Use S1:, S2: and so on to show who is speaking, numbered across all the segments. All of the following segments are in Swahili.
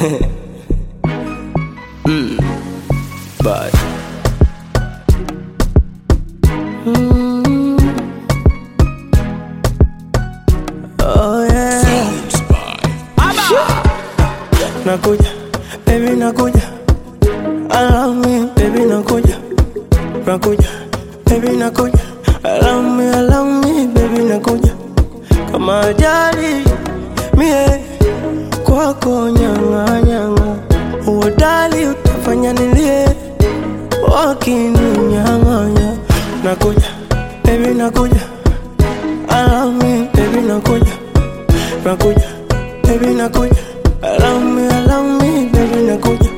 S1: mm. But
S2: Oh yeah. Nakuja, baby nakuja. Allow me, baby nakuja. Nakuja, baby nakuja. Allow me, allow me, baby nakuja. Kama ajali mie kwako nyanga nyanga, uodali utafanya nilie wakininyang'anya. Nakuja, baby nakuja. Allow me, baby nakuja. Nakuja, baby nakuja. Allow me, allow me, baby nakuja.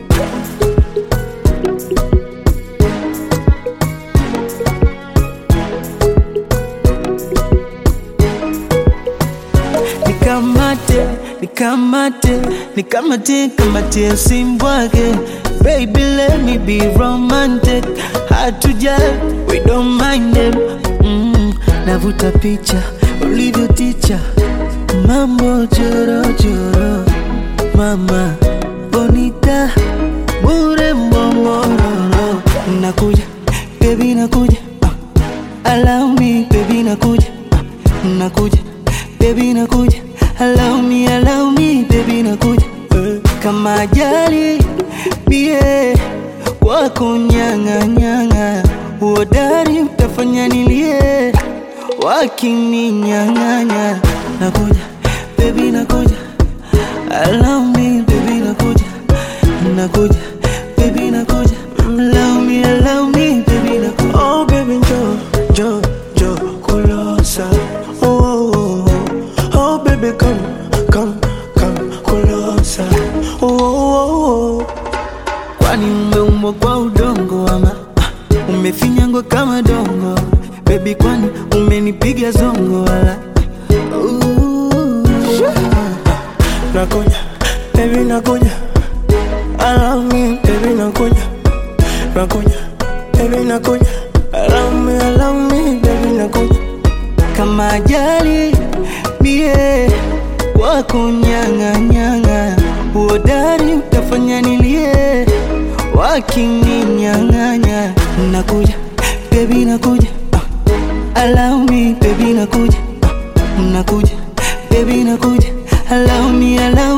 S3: nikamate nikamate nikamate kamatie simbwake baby let me be romantic hard to judge we don't mind them mm, navuta picha ulivyo ticha mambo jorojoro mama bonita bure mbongororo nakuja baby nakuja uh, allow me baby nakuja uh, nakuja baby nakuja allow me allow me baby nakuja eh, kama ajali bie wako nyanga nyanga uodari utafanya nilie wakininyang'anya nakuja baby nakuja allow me baby nakuja nakuja baby nakuja allow me allow me baby nakuja
S2: Oh baby njoo, njoo, njoo kulosa. Oh, oh, oh, oh. oh baby come, come, come kulosa. Oh, oh, oh, oh.
S3: kwani umeumbwa kwa udongo ama ah, umefinyangwa kama dongo bebi kwani umenipiga zongo wala Ooh.
S2: Nakuja, baby nakuja. Allow me, baby nakuja. Nakuja, baby nakuja. Allow me, allow me, baby nakuja.
S3: kama ajali mie wako nyanga nyanga uodari utafanya nilie wakininyang'anya nakuja bebi nakuja uh, allow me bebi nakuja uh, nakuja bebi nakuja allow me allow